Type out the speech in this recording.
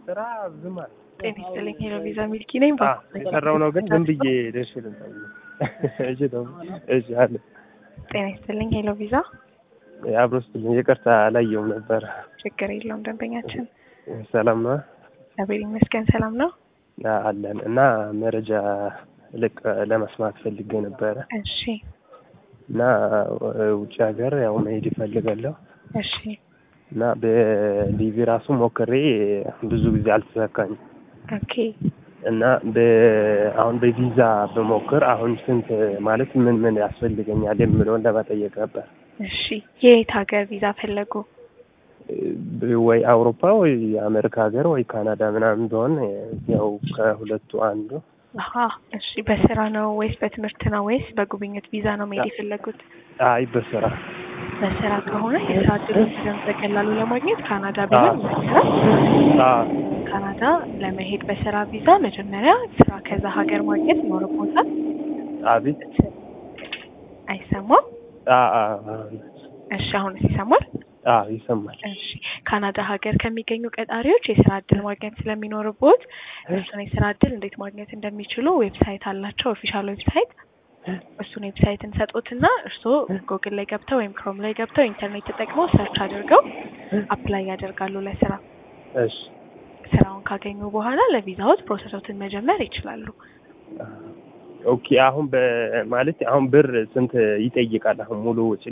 ስራ ዝም አለ። ጤና ይስጥልኝ። ሄሎ ቪዛ ሚልኪ ነኝ። አ የሰራው ነው ግን ዝም ብዬ ደሽ ልንጠ እሺ ደግሞ እሺ አለ ጤና ይስጥልኝ። ሄሎ ቪዛ አብሮ ስትልኝ ይቅርታ አላየውም ነበር። ችግር የለውም ደንበኛችን ሰላም ነው እግዚአብሔር ይመስገን ሰላም ነው። አለን እና መረጃ ልቅ ለመስማት ፈልጌ ነበረ እሺ እና ውጭ ሀገር ያው መሄድ ይፈልጋለሁ እሺ እና በዲቪ ራሱ ሞክሬ ብዙ ጊዜ አልተሳካኝም ኦኬ እና አሁን በቪዛ በሞክር አሁን ስንት ማለት ምን ምን ያስፈልገኛል የምለውን ለመጠየቅ ነበር። እሺ የየት ሀገር ቪዛ ፈለጉ? ወይ አውሮፓ ወይ የአሜሪካ ሀገር ወይ ካናዳ ምናምን ቢሆን ያው ከሁለቱ አንዱ። አሀ እሺ በስራ ነው ወይስ በትምህርት ነው ወይስ በጉብኝት ቪዛ ነው መሄድ የፈለጉት? አይ በስራ በስራ ከሆነ የስራ እድሉን በደንብ በቀላሉ ለማግኘት ካናዳ ቢሆን ይመከራል። ካናዳ ለመሄድ በስራ ቪዛ መጀመሪያ ስራ ከዛ ሀገር ማግኘት ይኖርቦታል። አቤት አይሰማም? አ- አ- አ- እሺ አሁንስ ይሰማል? አዎ ይሰማል። እሺ ካናዳ ሀገር ከሚገኙ ቀጣሪዎች የስራ እድል ማግኘት ስለሚኖርቦት እሱን የስራ እድል እንዴት ማግኘት እንደሚችሉ ዌብሳይት አላቸው፣ ኦፊሻል ዌብሳይት። እሱን ዌብሳይት እንሰጡትና እርስዎ ጉግል ላይ ገብተው ወይም ክሮም ላይ ገብተው ኢንተርኔት ተጠቅመው ሰርች አድርገው አፕላይ ያደርጋሉ ለስራ። እሺ ስራውን ካገኙ በኋላ ለቪዛዎት ፕሮሰሶትን መጀመር ይችላሉ። ኦኬ አሁን በማለት አሁን ብር ስንት ይጠይቃል? አሁን ሙሉ ወጪ